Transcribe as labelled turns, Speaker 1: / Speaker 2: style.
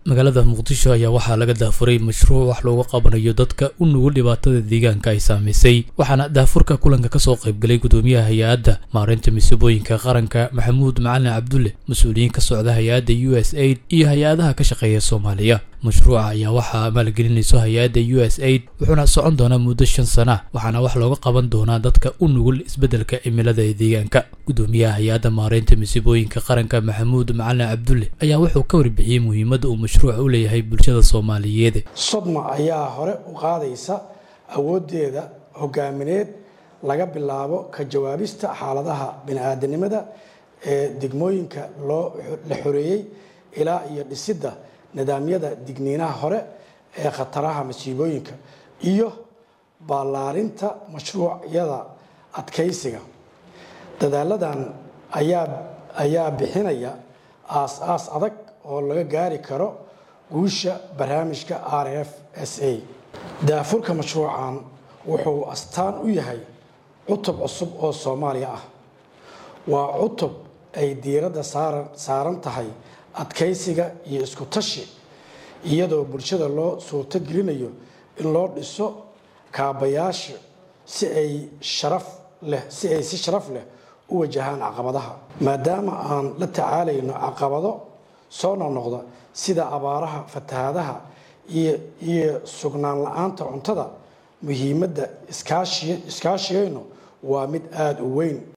Speaker 1: magaalada muqdisho ayaa waxaa laga daafuray mashruuc wax looga qabanayo dadka u nugul dhibaatada deegaanka ay saamaysay waxaana daafurka kulanka kasoo qaybgalay gudoomiyaha hay-adda maareynta masiibooyinka qaranka maxamuud macalin cabdulle mas-uuliyiin ka socda hay-adda u s aid iyo hay-adaha ka shaqeeya soomaaliya mashruuca ayaa waxaa maalgelinayso hay-adda u s aid wuxuuna socon doonaa muddo shan sana waxaana wax looga qaban doonaa dadka u nugul isbeddelka cimilada ee deegaanka gudoomiyaha hay-adda maareynta masiibooyinka qaranka maxamuud macalin cabdulle ayaa wuxuu ka warbixiyey muhiimadda uu mashruuca u leeyahay bulshada soomaaliyeed
Speaker 2: sodma ayaa hore u qaadaysa awooddeeda hogaamineed laga bilaabo ka jawaabista xaaladaha bini-aadanimada ee degmooyinka loo la xoreeyey ilaa iyo dhisidda nidaamyada digniinaha hore ee khataraha masiibooyinka iyo ballaarinta mashruucyada adkaysiga dadaaladan ayaa ayaa bixinaya aas-aas adag oo laga gaari karo guusha barnaamijka r f s a daafurka mashruucan wuxuu astaan u yahay cutub cusub oo soomaaliya ah waa cutub ay diiradda saaran tahay adkaysiga iyo isku tashi iyadoo bulshada loo suurto gelinayo in loo dhiso kaabayaasha si ay sharaf leh si ay si sharaf leh u wajahaan caqabadaha maadaama aan la tacaalayno caqabado soo noqnoqda sida abaaraha fatahaadaha iyo sugnaan la-aanta cuntada muhiimadda iskaashigaynu waa mid aada u weyn